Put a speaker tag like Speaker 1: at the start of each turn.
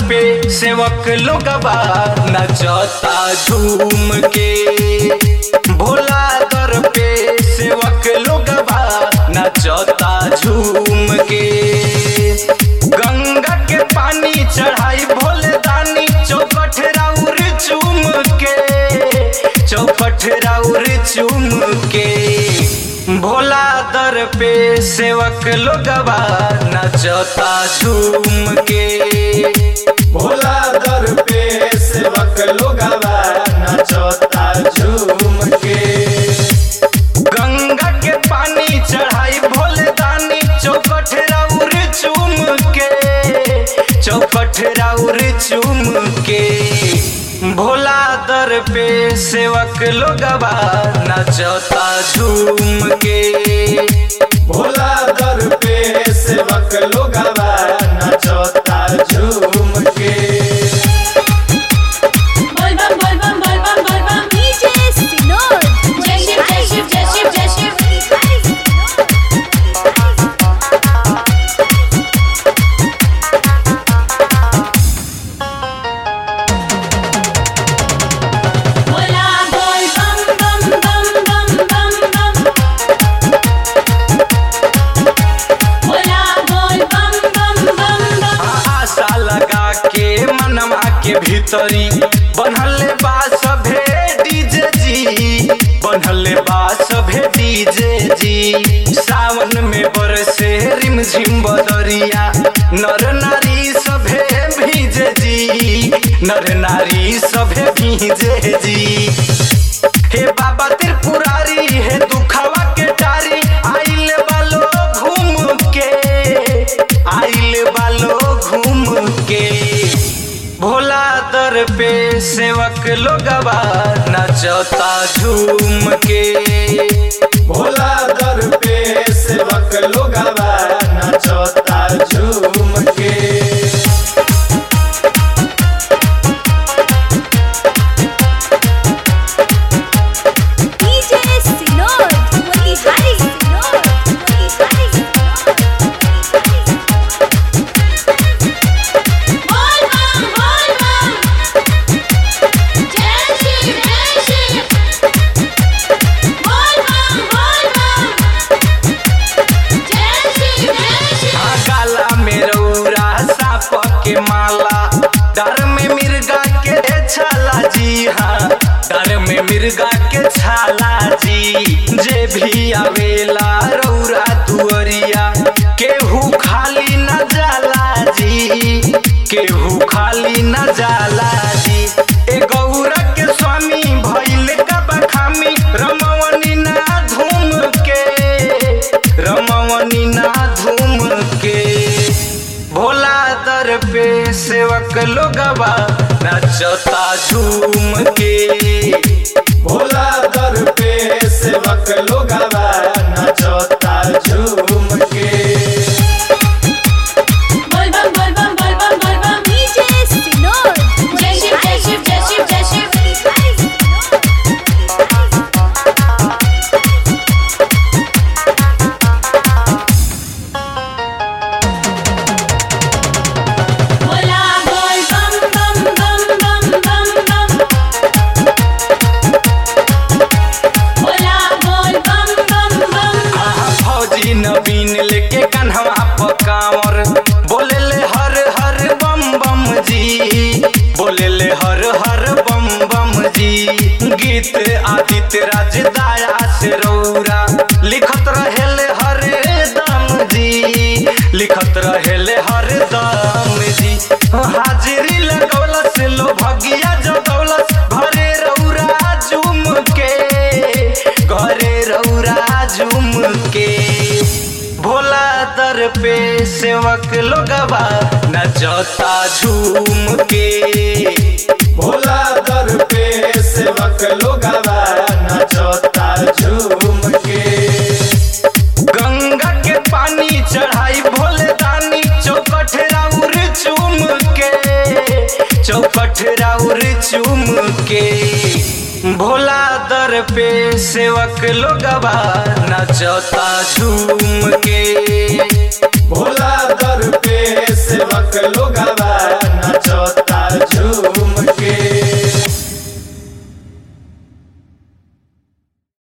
Speaker 1: पे सेवक लोगबा नचता झूम के भोला दर पे सेवक लोगबा नचता झूम के गंगा के पानी चढ़ाई भोले दानी चौपट राउर चूम के चौपट राउर चूम के भोला दर पे सेवक लोगबा नचता झूम के
Speaker 2: भोला दर पे सेवक लोगवा नचता झूम के
Speaker 1: गंगा के पानी चढ़ाई भोले दानी चौपट राउर चूम के चौपट राउर चूम के भोला दर पे सेवक लोगबा नचता झूम के
Speaker 2: भोला दर पे सेवक लोगवा नचता झूम के
Speaker 3: बोलबम बोलबम बोलबम बोलबम
Speaker 4: DJ Sinod.
Speaker 3: जय शिव जय शिव जय शिव जय शिव बोला बोल बम बम बम बम बम बम बोला बोल बम बम बम बम
Speaker 1: आशा लगा के मनवा के भीतरी बनल बा सभे डीजे जी बनल बा सभे डीजे जी सावन में बरसे रिमझिम बदरिया नर नारी सभे भीजे जी नर नारी सभे भीजे जी हे बाबा त्रिपुरारी हे दुखवा के टारी आइल बालो घूम के आइल बालो घूम के भोला दर पे सेवक लोगबा नचता झूम के
Speaker 2: भोला दर पे सेवक लोगवा नचता झूम के
Speaker 4: DJ Sinod. Hari Sinod. Hari
Speaker 3: बोल बम बोल बम जय शिव जय शिव बोल बम बोल बम जय शिव जय शिव
Speaker 1: आ काला में रौरा साप के माला डर में मिर्गा के छाला जी हाँ डर में मिर्गा के छाला जी जे भी आवेला रौरा दुअरिया केहू खाली न जाला जी केहू खाली न जाला जी ए गौरा के स्वामी भइल का बखामी रमवनी ना धूम के रमवनी ना धूम के भोला दर पे सेवक लोगबा नचता झूम के
Speaker 2: भोला दर पे सेवक लोगवा नचता झूम के
Speaker 3: बोल बम बोल बम बोल बम बोल बम
Speaker 4: DJ Sinod.
Speaker 3: जय शिव जय शिव जय शिव जय शिव बोला बोल बम बम बम बम बम बम बोला बोल बम बम बम
Speaker 1: आहा फौजी नवीन लेके कन्हवा पकावर बोले ले हर हर बम बम जी बोले ले हर हर बम बम जी गीत आदित्य राज दाया से रौरा लिखत रहेले हर दम जी लिखत रहेले हर दम जी हाजिरी लगौलस लो भगिया जगौलस घरे रौरा झूम के घरे रौरा झूम के भोला दर पे सेवक लोगबा नचता झूम के
Speaker 2: भोला दर पे सेवक लोगवा नचता झूम के
Speaker 1: गंगा के पानी चढ़ाई भोले दानी चौपट राउर चूम के चौपट राउर चूम के भोला दर पे सेवक लोगबा नचता झूम के
Speaker 2: भोला दर पे सेवक लोगवा लोगवा नचता झूम